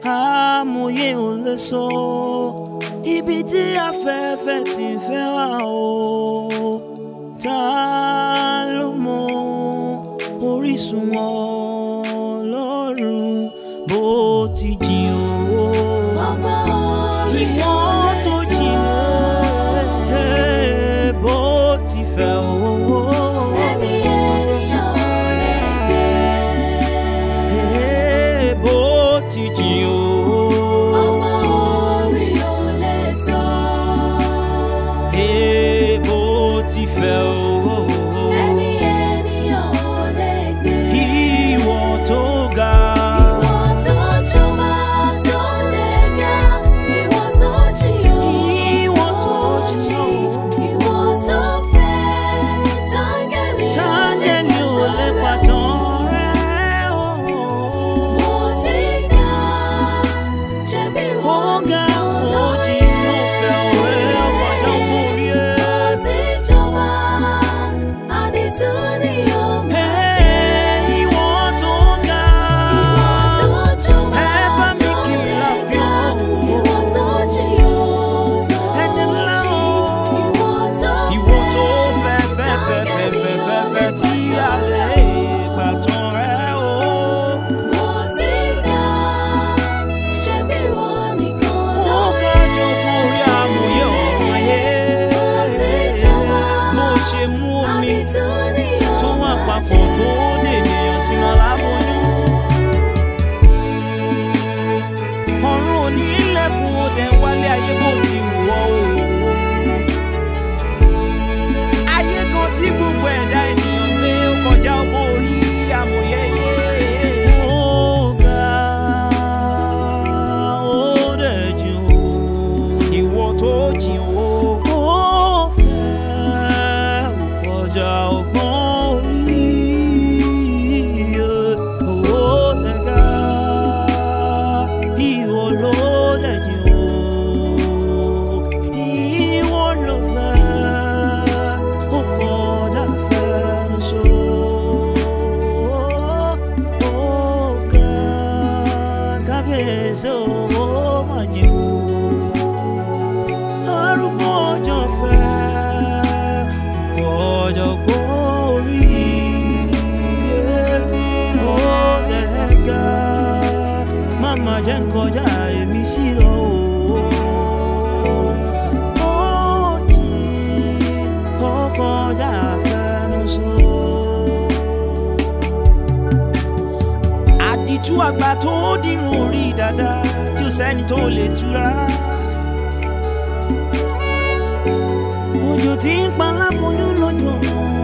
àmọye ò lè sọ ibi tí afẹ́fẹ́ ti fẹ́ wá o ta ló mọ orísun ọlọ́run bó ti jìn o. Ọgbọ́n orí Ìwọ tó jìn o, bó ti fẹ́ o. ẹ̀mí ènìyàn lè gbé. Bó ti jìn o. Ọgbọ́n orí ò lè sọ. Bó ti fẹ́ o. Ẹ̀mí ènìyàn lè gbé. Ìwọ tó ga. Ìwọ tó jọba tó lè ga. Ìwọ tó jìn o. Ìwọ tó jìn o. Ìwọ tó fẹ́ táńgẹ́lì ò lè Táńgẹ́lì ò lè pàtàn rẹ̀ o. Mo ti ga, ṣebí Ó wọ́n ga nìkan ó jìn ó fẹ́ ọ̀rẹ́ ọ̀pọ̀jọ́ borí Mo ẹ̀. ti jọba, àdìtú ni ó máa jẹ́. Ìwọ tó ga. Ìwọ tó jọba, Ẹ bá mi tó kiri lè láàfin ga. o. Ìwọ tó jìn ó, tó Ẹni ńlá o. jìn. Ìwọ tó Ìwọ tó fẹ́ fẹ́ fẹ́ fẹ́ fẹ́ fẹ́ fẹ́ tí a lè pàtàn rẹ̀ o. Mo ti ga, ṣebí wọ́n nìkan Ó ló ga jọ borí àmúyẹ ọ̀run ayé. Mo ṣe mú omi àdìtú ni ó tó wà máa papọ̀ jẹ́. tó dènìyàn sínú aláboyún. ọ̀run òní ilẹ̀kùn òde wálé ayé bó ti wù ọ́ o. ayé kan tí gbogbo ẹ̀dá ènìyàn gbé ó kọjá owó orí àmúyẹyẹ. ó ga ó dẹ̀ jù ìwọ tó jìn ó. ó fẹ́ kọjá ọgbọ́n orí ó dẹ̀ ga ìwọ ló dẹ̀ jìn ó. ìwọ ló fẹ́ ó kọjá fẹ́nu sọ. ó ga kábíyèsí ó máa jìn ó arúgbó ọjọ́ fẹ́ ọjọ́ gbórí ọ̀dẹ̀gà máma jẹ́ nkọjá èmi sí lọ o jì ọkọjá fẹnusọ. àdìtú àgbà tó dínú orí dada tí ó sẹ́ni tó lè tú rárá òjò tí ń pa lápòyún lójú ọ̀nà